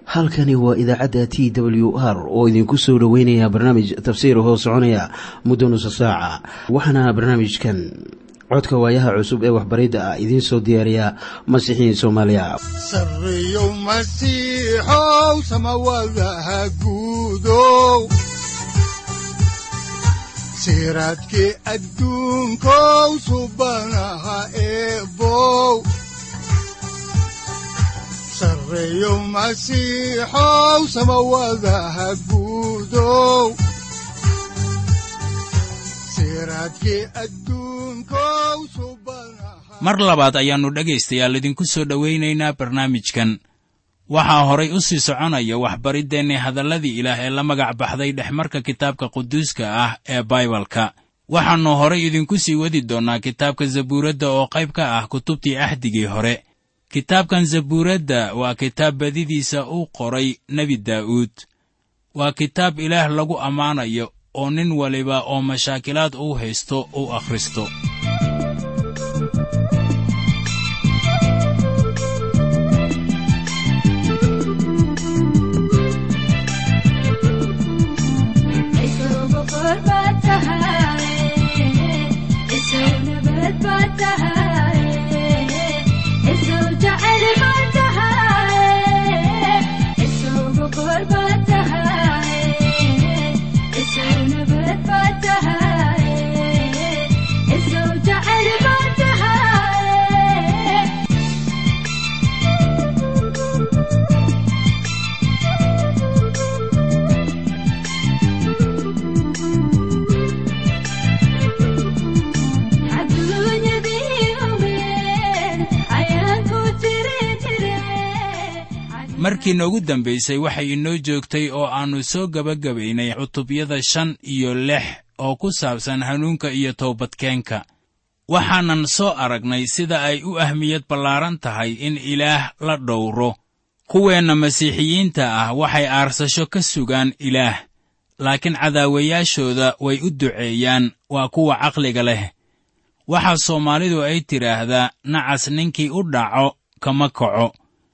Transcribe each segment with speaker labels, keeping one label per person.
Speaker 1: halkani waa idaacadda t w r oo idinku soo dhoweynaya barnaamij tafsiir hoo soconaya muddo nusa saaca waxaana barnaamijkan codka waayaha cusub ee waxbaridda ah idiin soo diyaariya masiixiin soomaaliya
Speaker 2: sareyow masiixow samawadaha guudow siraadkii adduunkow subanaha eebow sareyow masiixow samawadaha guudow siraadkii adduunkow subanaha
Speaker 3: mar labaad ayaannu dhegaystayaal idinku soo dhowaynaynaa barnaamijkan waxaa horay u sii soconaya waxbariddeenni hadalladii ilaah ee la magac baxday dhexmarka kitaabka quduuska ah ee baibalka waxaannu horay idinku sii wadi doonnaa kitaabka zabuuradda oo qayb ka ah kutubtii axdigii hore kitaabkan zabuuradda waa kitaab badidiisa uu qoray nebi daa'uud waa kitaab ilaah lagu ammaanayo oo nin waliba oo mashaakilaad uu haysto uu akhristo markii noogu dambaysay waxay inoo joogtay oo aannu soo gebagabaynay cutubyada shan iyo lix oo ku saabsan hanuunka iyo toobadkeenka waxaanan soo aragnay sida ay u ahmiyad ballaaran tahay in ilaah la dhowro kuweenna masiixiyiinta ah waxay aarsasho ka sugaan ilaah laakiin cadaawayaashooda way u duceeyaan waa kuwa caqliga leh waxaa soomaalidu ay tidhaahdaa nacas ninkii u dhaco kama kaco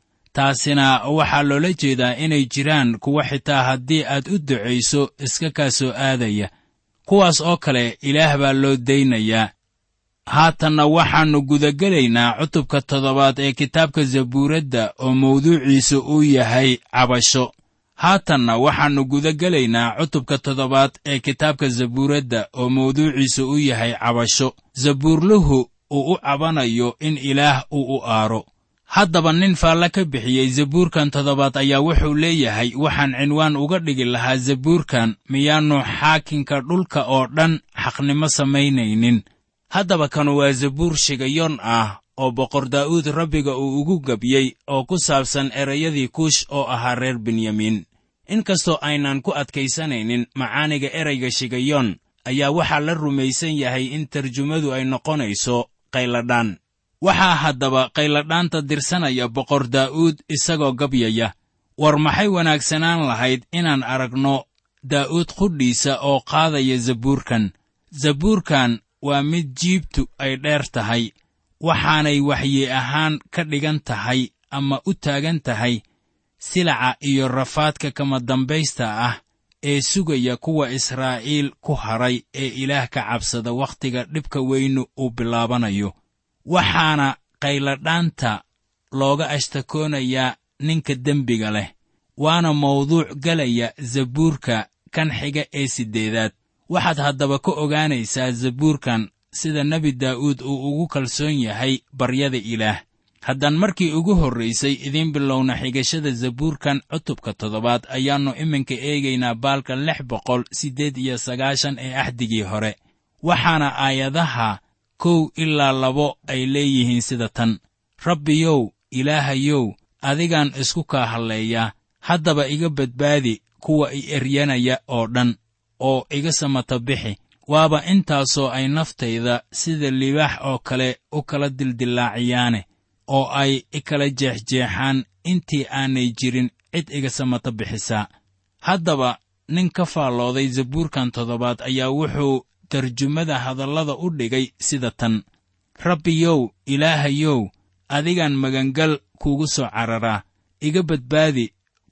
Speaker 3: taasina waxaa loola jeedaa inay jiraan kuwa xitaa haddii aad u ducayso iska kaa soo aadaya kuwaas oo kale ilaah baa loo daynayaa haatanna waxaannu gudagelaynaa cutubka toddobaad ee kitaabka zabuuradda oo mawduuciisu uu yahay cabasho haatanna waxaannu gudagelaynaa cutubka toddobaad ee kitaabka zabuuradda oo mawduuciisu uu yahay cabasho zabuurluhu uu u cabanayo in ilaah uu u aaro haddaba nin faalla ka bixiyey zabuurkan toddobaad ayaa wuxuu leeyahay waxaan cinwaan uga dhigi lahaa zabuurkan miyaannu xaakinka dhulka oo dhan xaqnimo samaynaynin haddaba kanu waa zabuur shigayon ah oo boqor daa'uud rabbiga uu ugu gebyey oo ku saabsan erayadii kuush oo ahaa reer benyamiin inkastoo aynan ku adkaysanaynin macaaniga erayga shigayon ayaa waxaa la rumaysan yahay in tarjumadu ay noqonayso qayladhaan waxaa haddaba qayladhaanta dirsanaya boqor daa'uud isagoo gabyaya war maxay wanaagsanaan lahayd inaan aragno daa'uud qudhiisa oo qaadaya zabuurkan zabuurkan waa mid jiibtu ay dheer tahay waxaanay waxyi ahaan ka dhigan tahay ama u taagan tahay silaca iyo rafaadka kama dambaysta ah ee sugaya kuwa israa'iil ku hadray ee ilaah ka cabsada wakhtiga dhibka weynu uu bilaabanayo waxaana qayladhaanta looga ashtakoonayaa ninka dembiga leh waana mawduuc gelaya zabuurka kan xiga ee siddeedaad waxaad haddaba ka ogaanaysaa zabuurkan sida nebi daa'uud uu ugu kalsoon yahay baryada ilaah haddaan markii ugu horraysay idiin bilowna xigashada zabuurkan cutubka toddobaad ayaannu iminka eegaynaa baalka lix boqol siddeed iyo sagaashan ee axdigii hore waxaana aayadaha kow ilaa labo ay leeyihiin sida tan rabbiyow ilaahayow adigaan isku kaa halleeyaa haddaba iga badbaadi kuwa i eryanaya oo dhan oo iga samata bixi waaba intaasoo ay naftayda sida libaax oo kale u kala dildillaaciyaane oo ay i kala jeexjeexaan intii aanay jirin cid iga samata bixisaa haddaba nin ka faallooday zabuurkan toddobaad ayaa wuxuu tarjumada hadallada u dhigay sida tan rabbiyow ilaahayow adigaan magangal kuugu soo cararaa iga badbaadi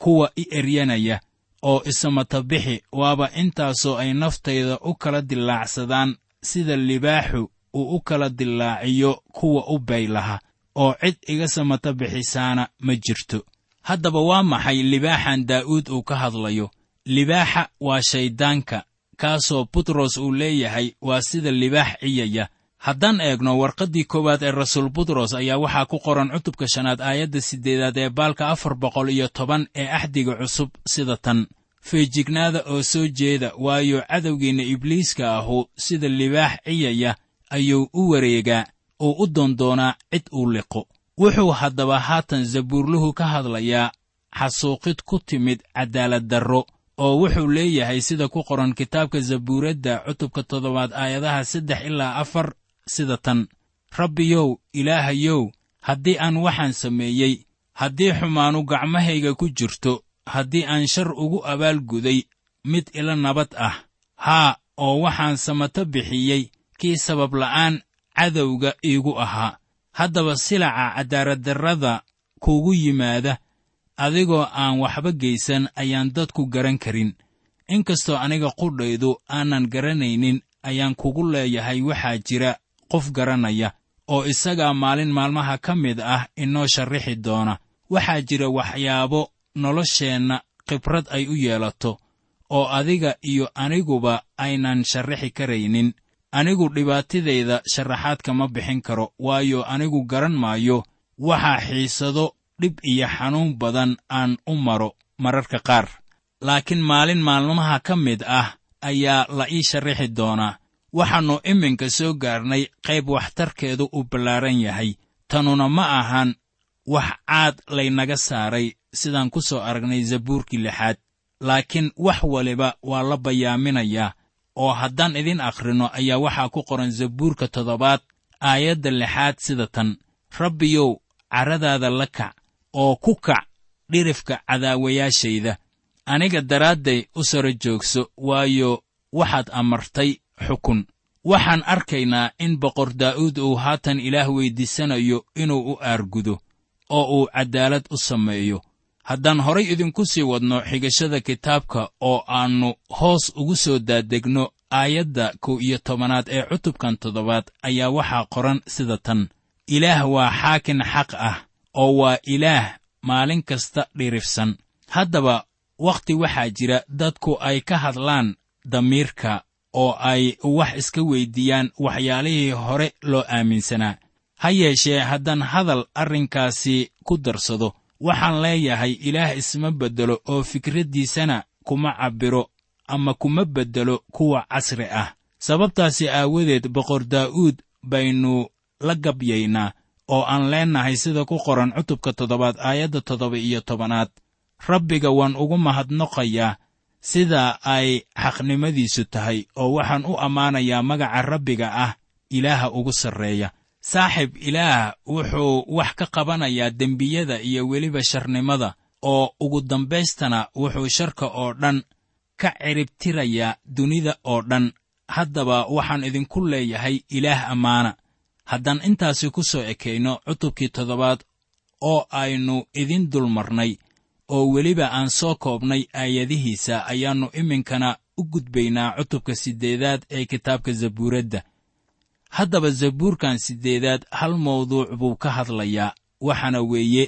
Speaker 3: kuwa i eryanaya oo isamata bixi waaba intaasoo ay naftayda u kala dillaacsadaan sida libaaxu uu u kala dillaaciyo kuwa u baylaha oo cid iga samata bixisaana ma jirto haddaba waa maxay libaaxan daa'uud uu ka hadlayo libaaxa waa shayddaanka kaasoo butros uu leeyahay waa sida libaax ciyaya haddaan eegno warqaddii koowaad ee rasuul butros ayaa waxaa ku qoran cutubka shanaad aayadda siddeedaad ee baalka afar boqol iyo toban ee axdiga cusub sida tan feejignaada oo soo jeeda waayo cadowgeenna ibliiska ahu sida libaax ciyaya ayuu u wareegaa oo u doondoonaa cid uu liqo wuxuu haddaba haatan zabuurluhu ka hadlayaa xasuuqid ku timid caddaalad darro oo wuxuu leeyahay sida ku qoran kitaabka zabuuradda cutubka toddobaad aayadaha saddex ilaa afar sida tan rabbiyow ilaahayow haddii aan waxaan sameeyey haddii xumaanu gacmahayga ku jirto haddii aan shar ugu abaalguday mid ila nabad ah haa oo waxaan samato bixiyey kii sabab la'aan cadowga iigu ahaa haddaba silaca cadaaladdarrada kuugu yimaada adigoo aan waxba geysan ayaan dadku garan karin inkastoo aniga qudhaydu aanan garanaynin ayaan kugu leeyahay waxaa jira qof garanaya oo isagaa maalin maalmaha ka mid ah inoo sharrixi doona waxaa jira waxyaabo nolosheenna khibrad ay u yeelato oo adiga iyo aniguba aynan sharrixi karaynin anigu dhibaatadayda sharaxaad kama bixin karo waayo anigu garan maayo waxaa xiisado dhib iyo xanuun badan aan u maro mararka qaar laakiin maalin maalmaha ka mid ah ayaa la ii sharrixi doonaa waxaannu iminka soo gaarnay qayb waxtarkeedu uu ballaaran yahay tanuna ma ahan wax caad laynaga saaray sidaan ku soo aragnay zabuurkii lixaad laakiin wax waliba waa la bayaaminayaa oo haddaan idin akhrino ayaa waxaa ku qoran zabuurka toddobaad aayadda lixaad sida tan rabbiyow carradaada la kac oo ku kac dhirifka cadaawayaashayda aniga daraadday u saro joogso waayo waxaad amartay xukun waxaan arkaynaa in boqor daa'uud uu haatan ilaah weyddiisanayo inuu u aargudo oo uu caddaalad u sameeyo haddaan horay idinku sii wadno xigashada kitaabka oo aannu hoos ugu soo daadegno aayadda kow iyo tobanaad ee cutubkan toddobaad ayaa waxaa qoran sida tan ilaah waa xaakin xaq ah oo waa ilaah maalin kasta dhirifsan haddaba wakhti waxaa jira dadku ay ka hadlaan damiirka oo ay wax iska weyddiiyaan waxyaalihii hore loo aaminsanaa ha yeeshee haddaan hadal arrinkaasi ku darsado waxaan leeyahay ilaah isma beddelo oo fikraddiisana kuma cabbiro ama kuma beddelo kuwa casri ah sababtaasi aawadeed boqor daa'uud baynu la gabyaynaa oo aan leennahay sida ku qoran cutubka toddobaad aayadda toddoba iyo tobanaad rabbiga waan ugu mahadnoqayaa sida ay xaqnimadiisu tahay oo waxaan u ammaanayaa magaca rabbiga ah ilaaha ugu sarreeya saaxib ilaah wuxuu wax ka qabanayaa dembiyada iyo weliba sharnimada oo ugu dambaystana wuxuu sharka oo dhan ka ciribtirayaa dunida oo dhan haddaba waxaan idinku leeyahay ilaah ammaana haddaan intaasi ku soo ekayno cutubkii toddobaad oo aynu idin dulmarnay oo weliba aan soo koobnay aayadihiisa ayaannu iminkana u gudbaynaa cutubka siddeedaad ee kitaabka zabuuradda haddaba zabuurkan siddeedaad hal mawduuc buu ka hadlayaa waxaana weeye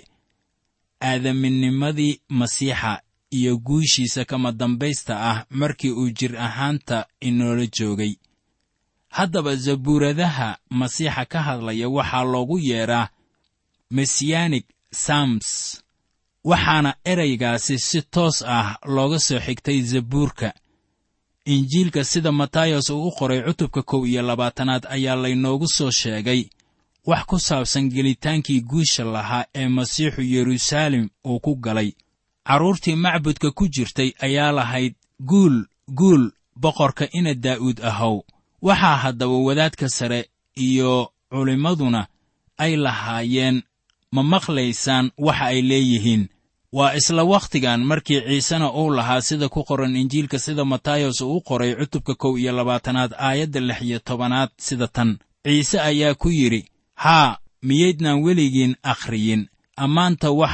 Speaker 3: aadaminnimadii masiixa iyo guushiisa kama dambaysta ah markii uu jir ahaanta inoola joogay haddaba zabuuradaha masiixa ka hadlaya waxaa loogu yeedhaa messiyanik sams waxaana eraygaasi si toos ah looga soo xigtay zabuurka injiilka sida matayos uu u qoray cutubka kow iyo labaatanaad ayaa laynoogu soo sheegay wax ku saabsan gelitaankii guusha lahaa ee masiixu yeruusaalem uu ku galay carruurtii macbudka ku jirtay ayaa lahayd guul guul boqorka ina daa'uud ahow waxaa haddaba wadaadka sare iyo culimmaduna ay lahaayeen ma maqlaysaan waxa ay leeyihiin waa isla wakhtigan markii ciisena uu lahaa sida ku qoran injiilka sida matayos uu u qoray cutubka kow iyo labaatanaad aayadda lix iyo tobanaad sida tan ciise ayaa ku yidhi haa miyaydnaan weligiin akhriyin ammaanta waxaad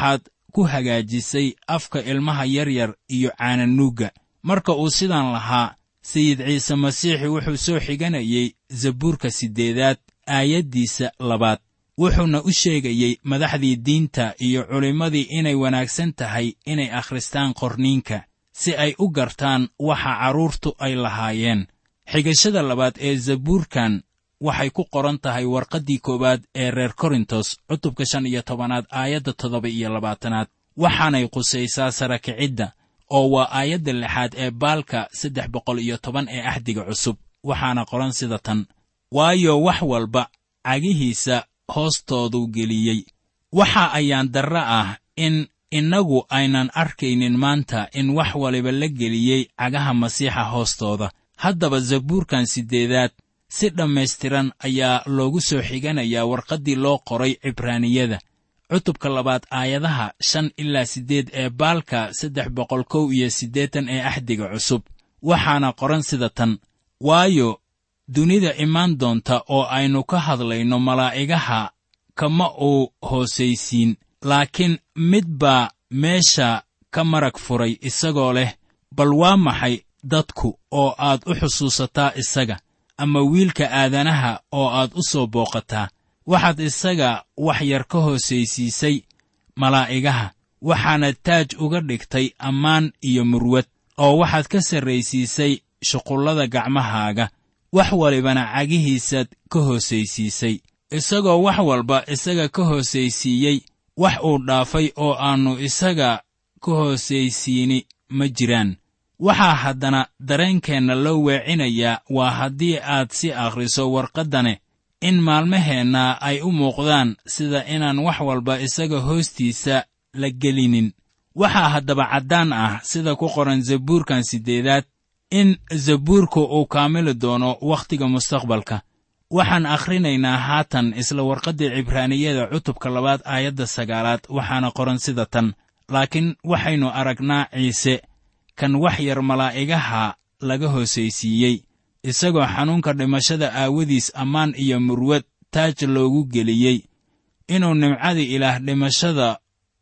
Speaker 3: ku hagaajisay afka ilmaha yaryar iyo caananuugga marka uu sidan lahaa sayid ciise masiixi wuxuu soo xiganayey zabuurka siddeedaad aayaddiisa labaad wuxuuna u sheegayey madaxdii diinta iyo culimmadii inay wanaagsan tahay inay akhristaan qorniinka si ay u gartaan waxa carruurtu ay lahaayeen xigashada labaad ee zabuurkan waxay ku qoran tahay warqaddii koowaad ee reer korintos cutubka shan iyo tobanaad aayadda toddoba iyo labaatanaad waxaanay qusaysaa sara kicidda oo waa aayadda lixaad ee baalka saddex boqol iyo toban ee axdiga cusub waxaana qoran sida tan waayo wax walba cagihiisa hoostooduu geliyey waxa ayaan darre ah in innagu aynan arkaynin maanta in wax waliba la geliyey cagaha masiixa hoostooda haddaba zabuurkan siddeedaad si dhammaystiran ayaa loogu soo xiganayaa warqaddii loo qoray cibraaniyada cutubka labaad aayadaha shan ilaa siddeed ee baalka saddex boqol kow iyo siddeetan ee axdiga cusub waxaana qoran sida tan waayo dunida imaan doonta oo aynu ka hadlayno malaa'igaha kama uu hoosaysiin laakiin mid baa meesha ka marag furay isagoo leh bal waa maxay dadku oo aad u xusuusataa isaga ama wiilka aadanaha oo aad u soo booqataa waxaad isaga wax yar ka hoosaysiisay malaa'igaha waxaana taaj uga dhigtay ammaan iyo murwad oo waxaad ka sarraysiisay shuqullada gacmahaaga wax walibana cagihiisaad ka hoosaysiisay isagoo wax walba isaga ka hoosaysiiyey wax uu dhaafay oo aannu isaga ka hoosaysiini ma jiraan waxaa haddana dareenkeenna loo weecinayaa waa haddii aad si akhriso warqaddane in maalmaheenna ay u muuqdaan sida inaan wax walba isaga hoostiisa la gelinin waxaa haddaba caddaan ah sida ku qoran zabuurkan siddeedaad in zabuurku uu kaamili doono wakhtiga mustaqbalka waxaan akhrinaynaa haatan isla warqaddii cibraaniyada cutubka labaad aayadda sagaalaad waxaana qoran sida tan laakiin waxaynu aragnaa ciise kan wax yar malaa'igaha laga hoosaysiiyey isagoo xanuunka dhimashada aawadiis ammaan iyo murwad taaj loogu geliyey inuu nimcadii ilaah dhimashada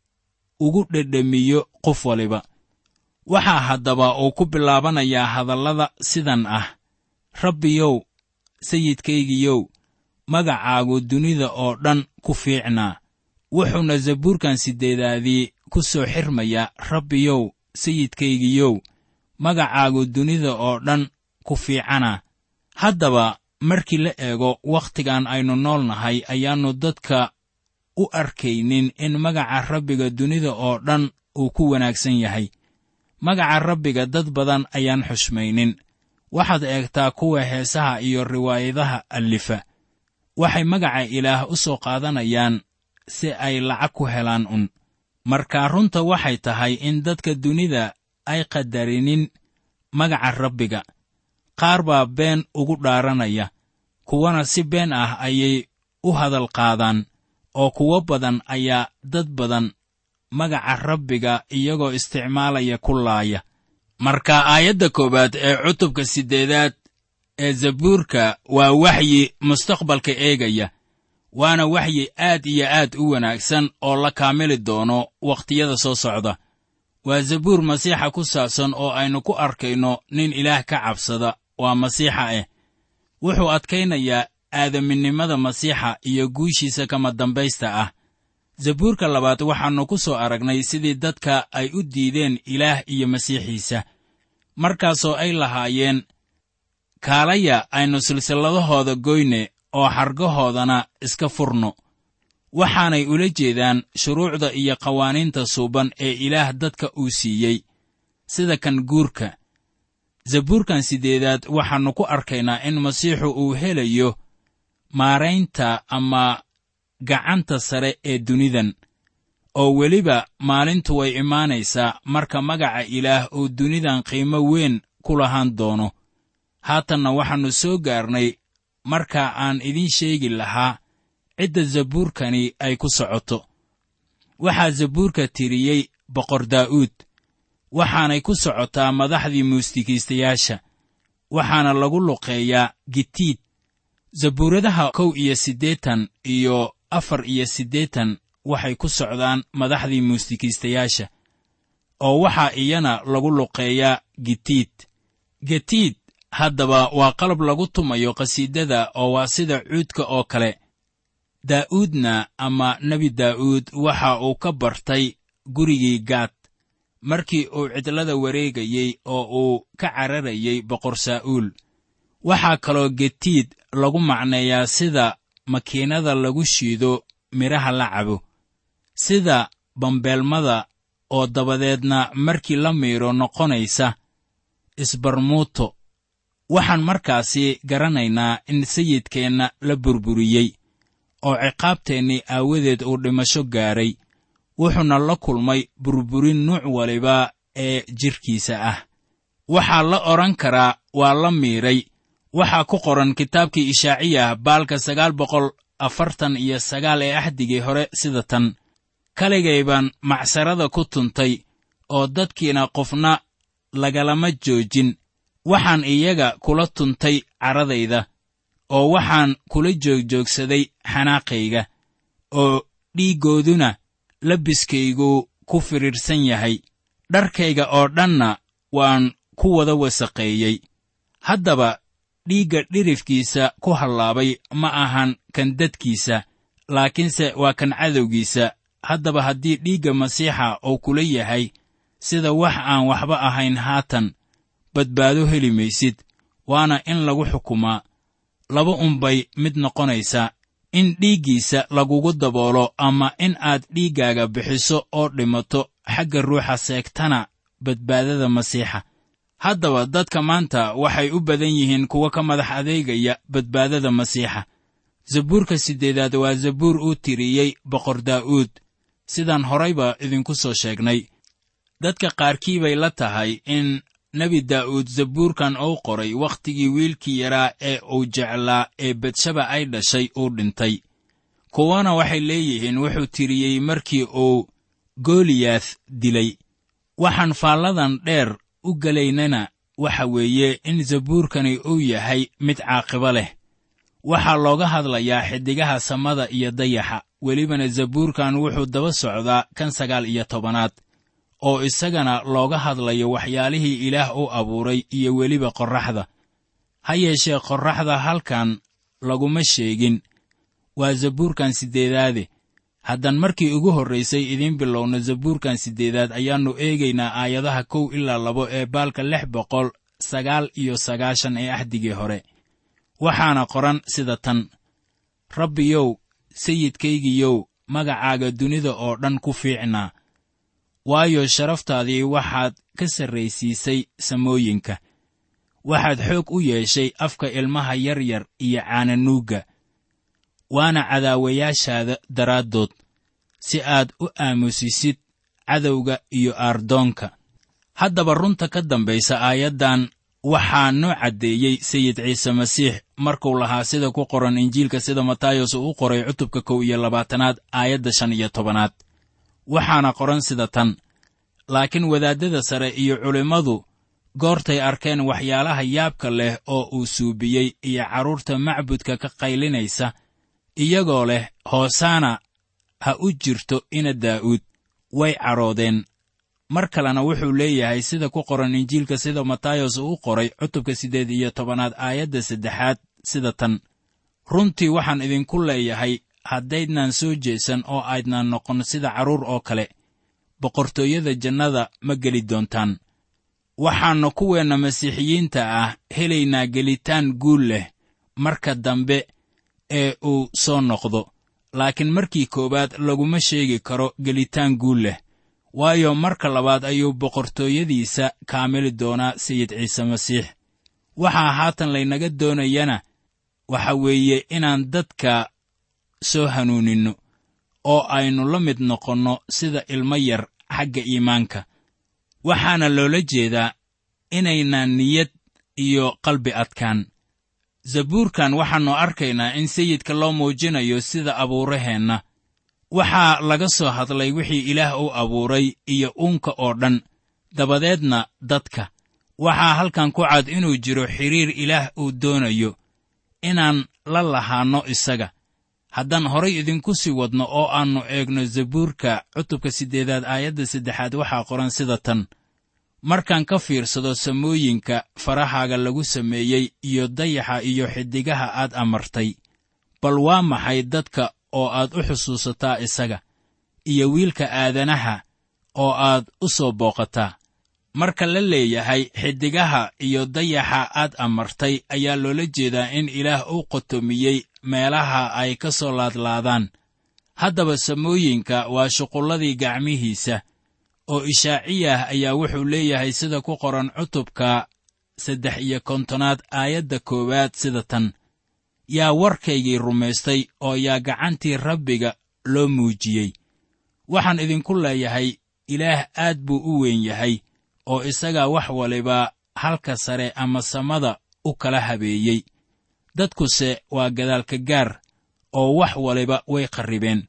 Speaker 3: ugu dhedhemiyo qof waliba waxaa haddaba uu ku bilaabanayaa hadallada sidan ah rabbiyow sayidkaygiyow magacaagu dunida oo dhan ku fiicnaa wuxuuna zabuurkan siddeedaadii ku soo xirmayaa rabbiyow sayidkaygiyow magacaagu dunida oo dhan ku fiicana haddaba markii la eego wakhtigan aynu nool nahay ayaannu dadka u arkaynin in magaca rabbiga dunida oo dhan uu ku wanaagsan yahay magaca rabbiga dad badan ayaan xushmaynin waxaad eegtaa kuwa heesaha iyo riwaayadaha allifa waxay magaca ilaah u soo qaadanayaan si ay lacag ku helaan un markaa runta waxay tahay in dadka dunida ay qadarinin magaca rabbiga qaar baa been ugu dhaaranaya kuwana si been ah ayay u hadal qaadaan oo kuwo badan ayaa dad badan magaca rabbiga iyagoo isticmaalaya ku laaya marka aayadda koowaad ee cutubka siddeedaad ee zabuurka waa waxyi mustaqbalka eegaya waana waxyi aad iyo aad u wanaagsan oo la kaamili doono wakhtiyada soo socda waa zabuur masiixa ku saabsan oo aynu ku arkayno nin ilaah ka cabsada waa masiixa ah wuxuu adkaynayaa aadaminimada masiixa iyo guushiisa kama dambaysta ah zabuurka labaad waxaannu ku soo aragnay sidii dadka ay u diideen ilaah iyo masiixiisa markaasoo ay lahaayeen kaalaya aynu silsilladahooda goyne oo xargahoodana iska furno waxaanay ula jeedaan shuruucda iyo qawaaniinta suuban ee ilaah dadka uu siiyey sida kan guurka zabuurkan siddeedaad waxaannu ku arkaynaa in masiixu uu helayo maaraynta ama gacanta sare ee dunidan oo weliba maalintu way imaanaysaa marka magaca ilaah uu dunidan qiimo weyn ku lahaan doono haatanna waxaannu soo gaarnay marka aan idiin sheegi lahaa cidda zabuurkani ay ku socoto waxaa zabuurka tiriyey boqor daa'uud waxaanay ku socotaa madaxdii muusikiistayaasha waxaana lagu luqeeyaa gitiid zabuuradaha kow iyo siddeetan iyo afar iyo siddeetan waxay ku socdaan madaxdii muusikiistayaasha oo waxaa iyana lagu luqeeyaa gitiid getiid haddaba waa qalab lagu tumayo qhasiidada oo waa sida cuudka oo kale daa'uudna ama nebi daa'uud waxa uu ka bartay gurigii gaad markii uu cidlada wareegayey oo uu ka cararayey boqor saa'uul waxaa kaloo getiid lagu macneeyaa sida makiinada lagu shiido midhaha la cabo sida bambeelmada oo dabadeedna markii la miidho noqonaysa isbarmuuto waxaan markaasi garanaynaa in sayidkeenna la burburiyey oo ciqaabteennii aawadeed uu dhimasho gaaray wuxuuna la kulmay burburin nuuc waliba ee jidhkiisa ah waxaa la odhan karaa waa la miidhay waxaa ku qoran kitaabkii ishaaciyah baalka sagaal boqol afartan iyo sagaal ee axdigii hore sida tan kaligay baan macsarada ku tuntay oo dadkiina qofna lagalama joojin waxaan iyaga kula tuntay caradayda oo waxaan kula joogjoogsaday xanaaqayga oo dhiiggooduna labiskaygu ku fidhiidhsan yahay dharkayga oo dhanna waan ku wada wasaqeeyey haddaba dhiigga dhirifkiisa ku hallaabay ma ahan kan dadkiisa laakiinse waa kan cadowgiisa haddaba haddii dhiigga masiixa uu kula yahay sida wax aan waxba ahayn haatan badbaado heli maysid waana in lagu xukumaa laba unbay mid noqonaysaa in dhiiggiisa lagugu daboolo ama in aad dhiiggaaga bixiso oo dhimato xagga ruuxa seegtana badbaadada masiixa haddaba dadka maanta waxay u badan yihiin kuwa ka madax adeegaya badbaadada masiixa zabuurka siddeedaad waa zabuur uu tiriyey boqor daa'uud sidaan horayba idinku soo sheegnay dadka qaarkii bay la tahay in nebi daa'uud zabuurkan uu qoray wakhtigii wiilkii yaraa ee uu jeclaa ee betshaba ay dhashay uu dhintay kuwana waxay leeyihiin wuxuu tiriyey markii uu gooliyath dilay waxaan faalladan dheer u gelaynana waxa weeye in zabuurkani uu yahay mid caaqibo leh waxaa looga hadlayaa xiddigaha samada iyo dayaxa welibana zabuurkan wuxuu daba socdaa kan sagaal iyo tobanaad oo isagana looga hadlayo waxyaalihii ilaah u abuuray iyo weliba qorraxda ha yeeshee qorraxda halkan laguma sheegin waa zabuurkan siddeedaade haddaan markii ugu horraysay idiin bilowno zabuurkan siddeedaad ayaannu eegaynaa aayadaha kow ilaa labo ee baalka lix boqol sagaal iyo sagaashan ee axdigii hore waxaana qoran sida tan rabbiyow sayidkaygiyow magacaaga dunida oo dhan ku fiicnaa waayo sharaftaadii waxaad ka sarraysiisay samooyinka waxaad xoog u yeeshay afka ilmaha yaryar iyo caananuugga waana cadaawayaashaada daraaddood si aad u aamusisid cadowga iyo aardoonka haddaba runta ka dambaysa aayaddan waxaa noo caddeeyey sayid ciise masiix markuu lahaa sida ku qoran injiilka sida matayos uu u qoray cutubka kow iyo labaatanaad aayadda shan iyo tobanaad waxaana qoran sida tan laakiin wadaaddada sare iyo culimmadu goortay arkeen waxyaalaha yaabka leh oo uu suubiyey iyo carruurta macbudka ka qaylinaysa iyagoo leh hoosaana ha u jirto ina daa'uud way cadhoodeen mar kalena wuxuu leeyahay sida ku qoran injiilka sida matayos uu u qoray cutubka siddeed iyo tobanaad aayadda saddexaad sida tan runtii waxaan idinku leeyahay haddaydnaan soo jeesan oo aydnaan noqon sida carruur oo kale boqortooyada jannada ma geli doontaan waxaannu kuweenna masiixiyiinta ah helaynaa gelitaan guul leh marka dambe ee uu soo noqdo laakiin markii koowaad laguma sheegi karo gelitaan guul leh waayo marka labaad ayuu boqortooyadiisa kaamili doonaa sayid ciise masiix waxaa haatan laynaga doonayana waxa weeye inaan dadka soo hanuuninno oo aynu la mid noqonno sida ilmo yar xagga iimaanka waxaana loola jeedaa inaynaan niyad iyo qalbi adkaan zabuurkan waxaannu arkaynaa in sayidka loo muujinayo sida abuuraheenna waxaa laga soo hadlay wixii ilaah u abuuray iyo uunka oo dhan dabadeedna dadka waxaa halkan ku cad inuu jiro xidhiir ilaah uu doonayo inaan la lahaanno isaga haddaan horay idinku sii wadno oo aannu eegno zabuurka cutubka siddeedaad aayadda saddexaad waxaa qoran sida tan markaan ka fiirsado samooyinka farahaaga lagu sameeyey iyo dayaxa iyo xiddigaha aad amartay bal waa maxay dadka oo aad u xusuusataa isaga iyo wiilka aadanaha oo aad u soo booqataa marka la leeyahay xiddigaha iyo dayaxa aad amartay ayaa loola jeedaa in ilaah u qotomiyey meelaha ay ka soo laadlaadaan haddaba samooyinka waa shuqulladii gacmihiisa oo ishaaciyah ayaa wuxuu leeyahay sida ku qoran cutubka saddex iyo kontonaad aayadda koowaad sida tan yaa warkaygii rumaystay oo yaa gacantii rabbiga loo muujiyey waxaan idinku leeyahay ilaah aad buu u weyn yahay oo isagaa wax waliba halka sare ama samada u kala habeeyey dadkuse waa gadaalka gaar oo wax waliba way qarribeen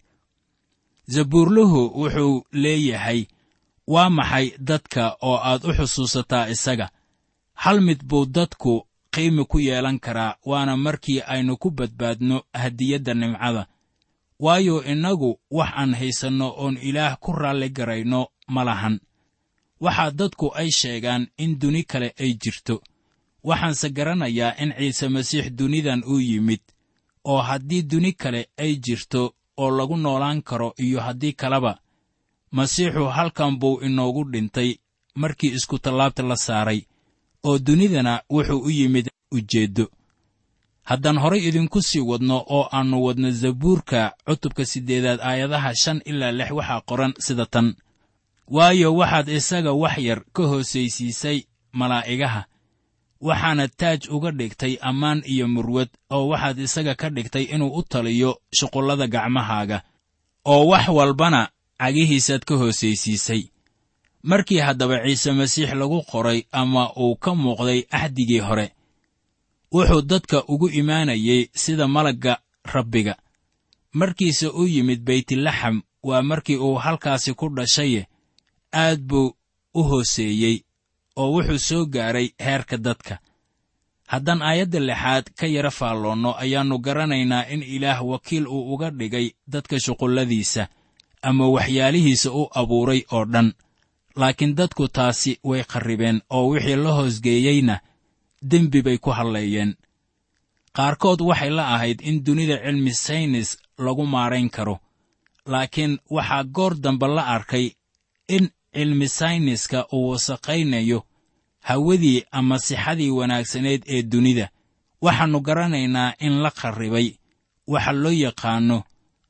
Speaker 3: zabuurluhu wuxuu leeyahay waa maxay dadka oo aad u xusuusataa isaga hal mid buu dadku qiimi ku yeelan karaa waana markii aynu ku badbaadno hadiyadda nimcada waayo innagu wax aan haysanno oon ilaah ku raalli garayno ma lahan waxaa dadku ay sheegaan in duni kale ay jirto waxaanse garanayaa in ciise masiix dunidan uu yimid oo haddii duni kale ay jirto oo lagu noolaan karo iyo haddii kaleba masiixu halkan buu inoogu dhintay markii iskutallaabta la saaray oo dunidana wuxuu u yimid ujeeddo haddaan horay idinku sii wadno oo aannu wadno zabuurka cutubka siddeedaad aayadaha shan ilaa lix waxaa qoran sida tan waayo waxaad isaga wax yar ka hoosaysiisay malaa'igaha waxaana taaj uga dhigtay ammaan iyo murwad oo waxaad isaga ka dhigtay inuu u taliyo shuqullada gacmahaaga oo wax walbana cagihiisaad ka hoosaysiisay markii haddaba ciise masiix lagu qoray ama uu ka muuqday axdigii hore wuxuu dadka ugu imaanayey sida malagga rabbiga markiise u yimid beytlaxam waa markii uu halkaasi ku dhashaye aad buu u hooseeyey oo wuxuu soo gaaray heerka dadka haddaan aayadda lixaad ka yara faalloonno ayaannu garanaynaa in ilaah wakiil uu uga dhigay dadka shuqulladiisa ama waxyaalihiisa u abuuray oo dhan laakiin dadku taasi way qarribeen oo wixii la hoosgeeyeyna dembi bay ku hadleeyeen qaarkood waxay la ahayd in dunida cilmi saynis lagu maarayn karo laakiin waxaa goor dambe la arkay in cilmi sayniska uu wasaqaynayo hawadii ama sixadii wanaagsaneed ee dunida waxaannu garanaynaa in la qarribay waxa loo yaqaanno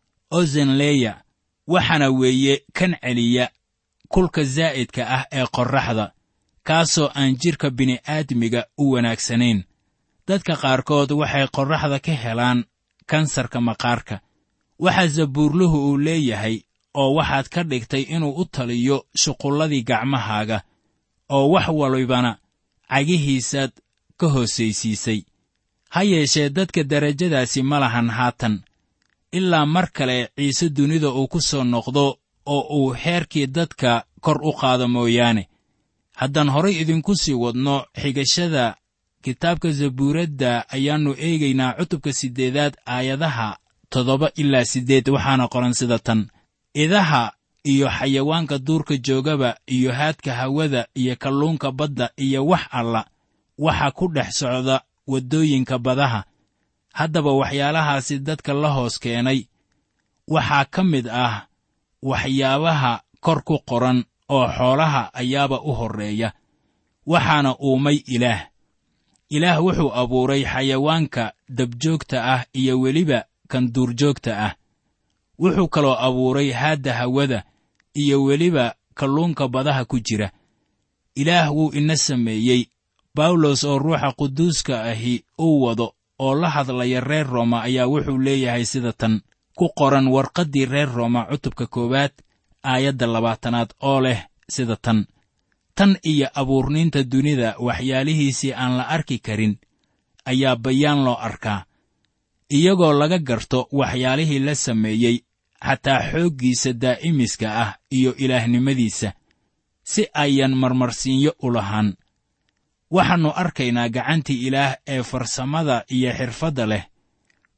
Speaker 3: ozenleya waxaana weeye kan celiya kulka zaa'idka ah ee qorraxda kaasoo aan jidhka bini'aadmiga u wanaagsanayn dadka qaarkood waxay qorraxda ka helaan kansarka maqaarka waxaa zabuurluhu uu leeyahay oo waxaad ka dhigtay inuu u taliyo shuqulladii gacmahaaga oo wax walibana cagihiisaad ka hoosaysiisay ha yeeshee dadka derajadaasi ma lahan haatan ilaa mar kale ciise dunida uu ku soo noqdo oo uu heerkii dadka kor u qaado mooyaane haddaan horay idinku sii wadno xigashada kitaabka zabuuradda ayaannu eegaynaa cutubka siddeedaad aayadaha toddoba ilaa siddeed waxaana qoran sida tan idaha iyo xayawaanka duurka joogaba iyo haadka hawada iyo kalluunka badda iyo wax alla waxa ku dhex socda waddooyinka badaha haddaba waxyaalahaasi dadka la hoos keenay waxaa ka mid ah waxyaabaha kor ku qoran oo xoolaha ayaaba u horreeya waxaana uumay ilaah ilaah wuxuu abuuray xayawaanka dabjoogta ah iyo weliba kan duurjoogta ah wuxuu kaloo abuuray haadda hawada iyo weliba kalluunka badaha ku jira ilaah wuu ina sameeyey bawlos oo ruuxa quduuska ahi uu wado oo la hadlaya reer rooma ayaa wuxuu leeyahay sida tan ku qoran warqaddii reer rooma cutubka koowaad aayadda labaatanaad oo leh sida tan tan iyo abuurniinta dunida waxyaalihiisii aan la arki karin ayaa bayaan loo arkaa iyagoo laga garto waxyaalihii la sameeyey xataa xooggiisa daa'imiska ah iyo ilaahnimadiisa si ayan marmarsiinyo u lahaan waxaannu arkaynaa gacantii ilaah ee farsamada iyo xirfadda leh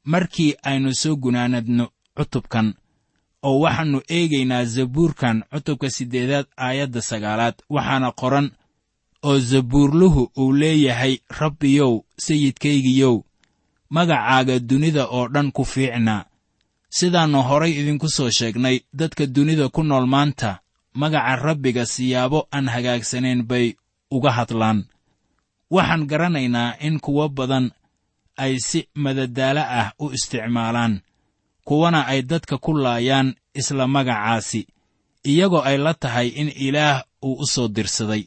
Speaker 3: markii aynu soo gunaanadno cutubkan oo waxaannu eegaynaa zabuurkan cutubka siddeedaad aayadda sagaalaad waxaana qoran oo zabuurluhu uu leeyahay rabbiyow sayidkaygiyow magacaaga dunida oo dhan ku fiicnaa sidaannu horay idinku soo sheegnay dadka dunida ku nool maanta magaca rabbiga siyaabo aan hagaagsanayn bay uga hadlaan waxaan garanaynaa in kuwo badan ay si madadaalo ah u isticmaalaan kuwana ay dadka ku laayaan isla magacaasi iyagoo ay la tahay in ilaah uu u soo dirsaday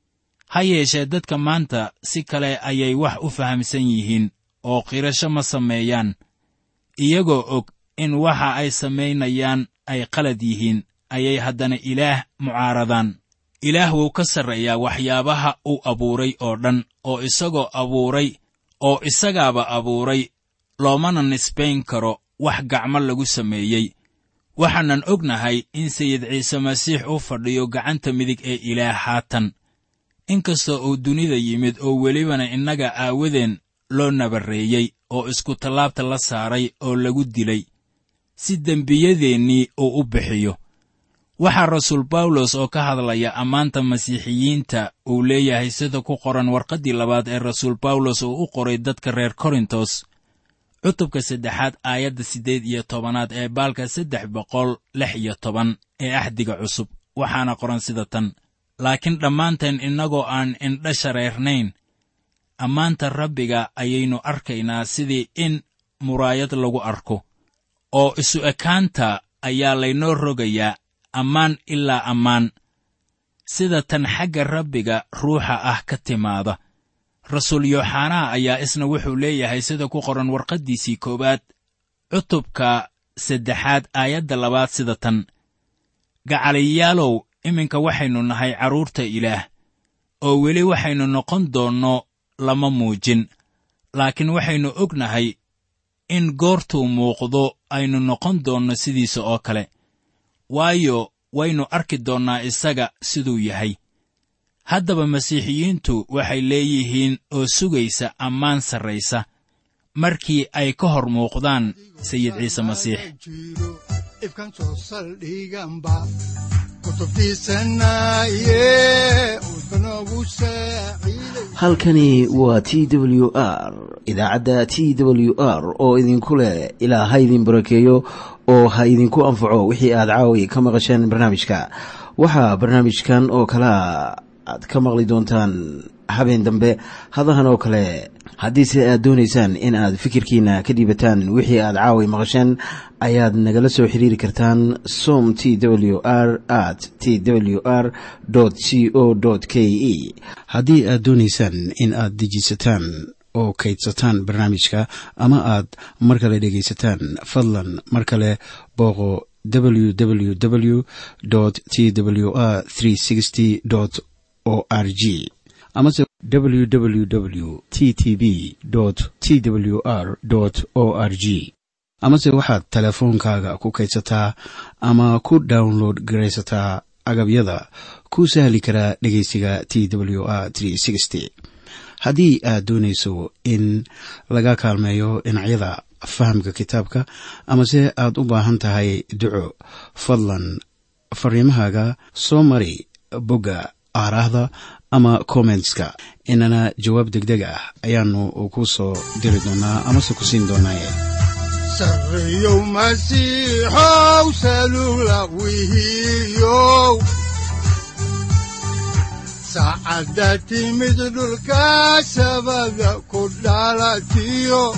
Speaker 3: ha yeeshee dadka maanta si kale ayay wax u fahamsan yihiin oo qirasho ma sameeyaan iyagoo og in waxa ay samaynayaan ay qalad yihiin ayay haddana ilaah mucaaradaan ilaah wuu ka sarreeyaa waxyaabaha uu abuuray oo dhan oo isagoo abuuray oo isagaaba abuuray loomana nisbayn karo wax gacmo lagu sameeyey waxaanan ognahay in sayid ciise masiix uu fadhiyo gacanta midig ee ilaah haatan inkastoo uu dunida yimid oo welibana innaga aawadeen loo nabarreeyey oo iskutallaabta la saaray oo lagu dilay si dembiyadeennii uu u bixiyo waxaa rasuul bawlos oo ka hadlaya ammaanta masiixiyiinta uu leeyahay sida ku qoran warqaddii labaad ee rasuul bawlos uu u qoray dadka reer korintos cutubka saddexaad aayadda siddeed iyo tobanaad ee baalka saddex boqol lix iyo toban ee axdiga cusub waxaana qoran sida tan laakiin dhammaanteen innagoo aan indha shareernayn ammaanta rabbiga ayaynu arkaynaa sidii in muraayad lagu arko oo isu ekaanta ayaa laynoo rogayaa ammaan ilaa ammaan sida tan xagga rabbiga ruuxa ah ka timaada rasuul yooxanaa ayaa isna wuxuu leeyahay sida ku qoran warqaddiisii koowaad cutubka saddexaad aayadda labaad sida tan gacaliyaalow iminka waxaynu nahay carruurta ilaah oo weli waxaynu noqon doonno lama muujin laakiin waxaynu ognahay in goortuu muuqdo aynu noqon doonno sidiisa oo kale waayo waynu arki doonnaa isaga siduu yahay haddaba masiixiyiintu waxay leeyihiin oo sugaysa ammaan sarraysa markii ay ka hor muuqdaan sayid ciise masiix
Speaker 2: jiro ifkan soo saldhiganba kutubtiisanaye udbanogu saaciiday
Speaker 1: halkani waa t w r idaacadda t w r oo idinku leh ilaa ha idin barakeeyo oo ha idinku anfaco wixii aad caawi ka maqasheen barnaamijka waxaa barnaamijkan oo kalea aad ka maqli doontaan habeen dambe hadahan oo kale haddiise aad doonaysaan in aad fikirkiina ka dhiibataan wixii aad caawi maqasheen ayaad nagala soo xiriiri kartaan som t w r at t w r c o k e haddii aad doonaysaan in aad dejiisataan oo kaydsataan barnaamijka ama aad mar kale dhegaysataan fadlan mar kale booqo www t w r o r g amase www t t b t w r o r g amase waxaad teleefoonkaaga ku kaydsataa ama ku download garaysataa agabyada ku sahli karaa dhegeysiga t w r haddii aad doonayso in laga kaalmeeyo dhinacyada fahamka kitaabka amase aad u baahan tahay duco fadlan fariimahaaga soo mari bogga aaraahda ama kommentska inana jawaab degdeg ah ayaanu ku soo diri doonaa amase ku siin doonaaye
Speaker 2: sarreyow masiixow salugla wihiyow saacadda timid dhulka sabada ku dhalatiyo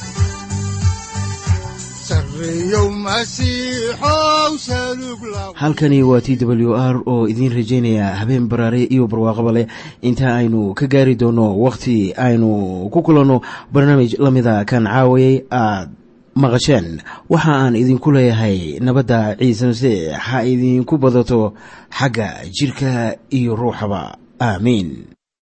Speaker 2: sarreyow masiixow salugla
Speaker 1: halkani waa t w r oo idiin rajaynaya habeen baraare iyo barwaaqaba leh inta aynu ka gaari doono wakhti aynu ku kulanno barnaamij la mida kan caawayay aad maqasheen waxa aan idinku leeyahay nabadda ciise masiix ha idinku badato xagga jidhka iyo ruuxaba aamiin